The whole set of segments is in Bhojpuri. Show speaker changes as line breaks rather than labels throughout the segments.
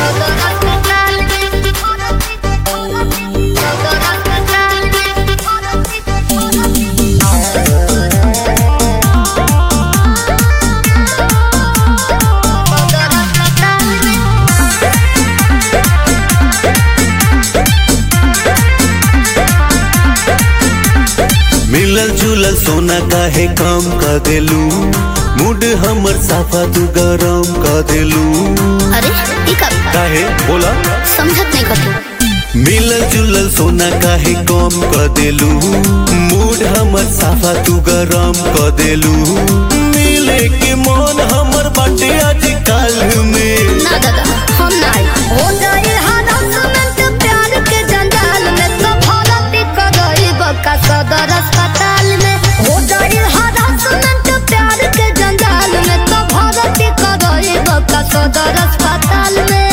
मिलल जुलल सोना काहे कम कर देलू मूड हमर साफा तू गरम कर देलू
अरे ई का
काहे बोला
समझत नहीं कतू
मिलल जुलल सोना काहे कम कर देलू मूड हमर साफा तू गरम कर देलू मिले के मन हमर बाटे आज काल में
ना दादा हम ना आई हो जाए हरासमेंट प्यार के जंजाल में तो भरती करई बका सदर अस्पताल में हो जाए हरासमेंट प्यार के जंजाल में तो भरती करई बका सदर अस्पताल में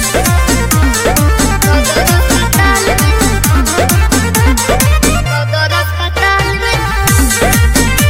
सदर अस्पताल में सदर अस्पताल में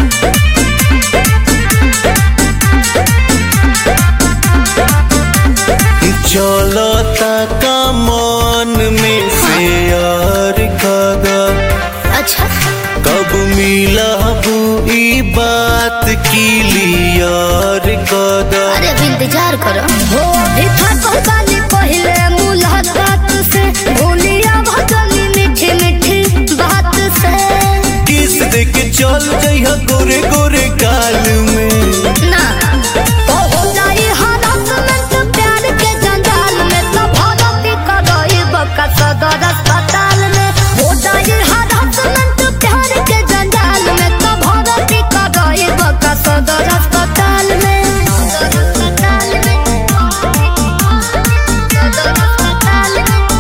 चलता का मन में से यार कदा
अच्छा
कब मिलबू ई बात की लियार कदा
अरे अब इंतजार करो हो अभी थकल बानी पहले मुलाकात से भूलिया भगनी मीठी मीठी बात से
किस दे के चल जइहा गोरे गोरे काल में
ना तो हो जाई हरासमेंट प्यार के जंजाल में तो भगती करई बका सदर अस्पताल में हो जाई हरासमेंट प्यार के जंजाल में तो भगती करई बका सदर अस्पताल में सदर अस्पताल में सदर अस्पताल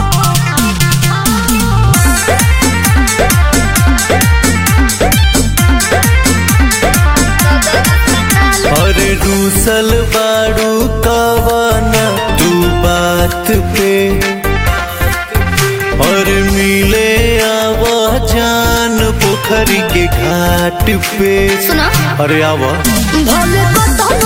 में
अरे रूसल बाड़ू कवाना तू बात पे और मिले आवा जान पोखरी के घाट पे
सुना
अरे आवा
भले कतनो